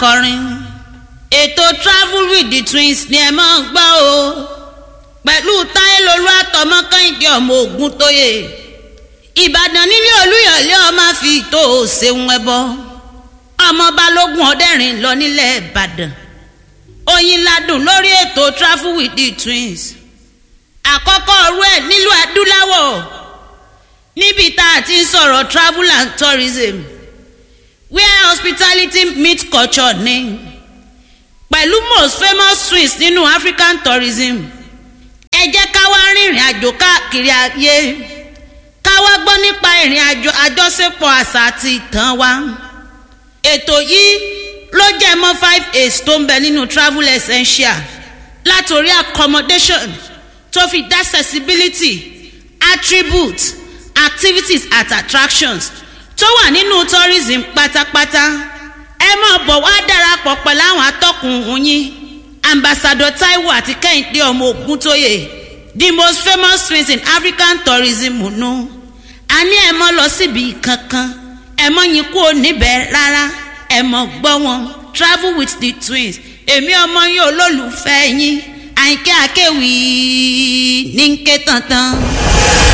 kọrin ètò travel with the twins ni ẹ máa ń gbọ́ o pẹ̀lú táyélolú àtọmọ kẹ́hìndé ọmọ ogun tóye ìbàdàn nílé olúyọ̀lé ọmọ fi tó o ṣeun ẹbọ ọmọ balógun ọdẹrin lọ nílẹ̀ ìbàdàn oyin ladùn lórí ètò travel with the twins àkọ́kọ́ ọ̀rú ẹ̀ nílùú adúláwọ̀ níbi tá a ti ń sọ̀rọ̀ travel and tourism where hospitality meet culture ní pẹ̀lú most famous twins nínú african tourism ẹ jẹ́ ká wá rìnrìn àjò káàkiri ayé ká wá gbọ́ nípa ìrìn àjò àjọṣepọ̀ àṣà àti ìtàn wa ètò yìí ló jẹ́ mọ́ five aids tó ń bẹ nínú travel essential látòrí accommodation tó fi dá accessibility attributes activities at attractions tó wà nínú tourism pátápátá ẹ máa bọ̀ wá darapọ̀ pẹ̀lú àwọn atọ́kùn yín ambassador taiwo àti kẹ́hìndé ọmọ ògúntóyè the most famous twins in african tourism nù a ní ẹ mọ́ lọ síbi kankan ẹ mọ́ yín kú níbẹ̀ rárá ẹ mọ́ gbọ́ wọn travel with the twins èmi ọmọ yín olólùfẹ́ yín àyìnkẹ́ àkẹ́wì ní ń ké tantan.